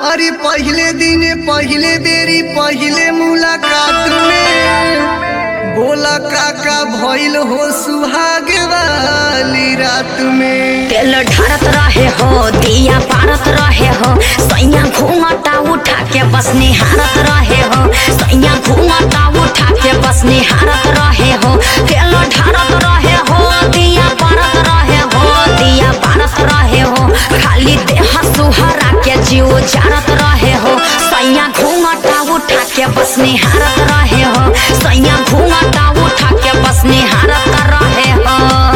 अरे पहले दिन पहले बेरी पहले मुलाकात में बोला काका भइल हो सुहाग वाली रात में तेल ढारत रहे हो दिया पारत रहे हो सैया घूंघटा उठा के बस निहारत रहे हो सैया घूंघटा उठा के बस निहारत रहे हो तेल ढारत रहे हो दिया पारत रहे हो दिया पारत रहे हो खाली देह सुहरा के जीव जारत रहे हो सैया घूंघटा उठा के बस निहारत रहे हो सैया घूंघटा उठा के बस निहारत रहे हो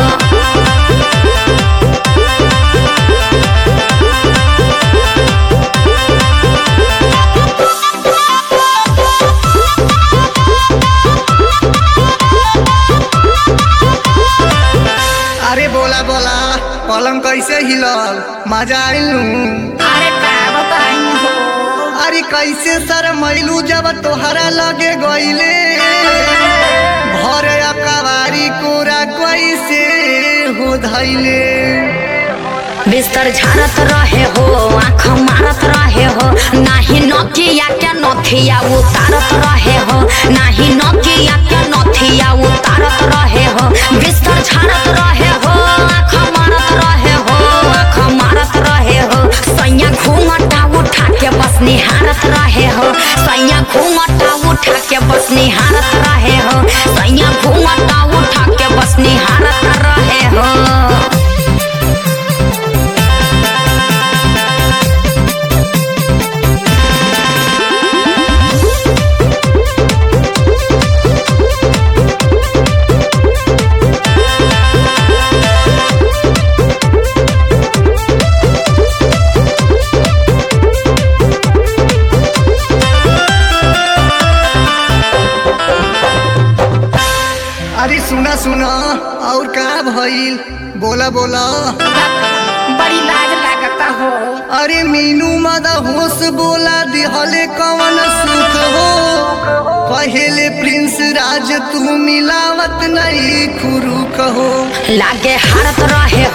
अरे बोला बोला पलंग कैसे हिलल मजा आइल अरे का बताई हो अरे कैसे सर मैलू जब तोहरा लगे गईले भर अकबारी कोरा कैसे हो धैले बिस्तर झाड़त रहे हो आँख मारत रहे हो नाही नथिया के नथिया उतारत रहे हो नाही नथिया के नथिया उतारत रहे हो बिस्तर झाड़त रहे हो आँख मारत रहे हो आँख मारत रहे हो सैया घूंघटा उठा के बस निहारत रहे हो सैया घूंघटा उठा के बस निहारत रहे हो सैया घूंघटा उठा के बस निहारत रहे हो अरे सुना सुना और का भइल बोला बोला बड़ी लाज लागता हो अरे मीनू मदा होश बोला दिहले कवन सुख हो पहले प्रिंस राज तू मिलावत नहीं खुरुक हो लागे हारत रहे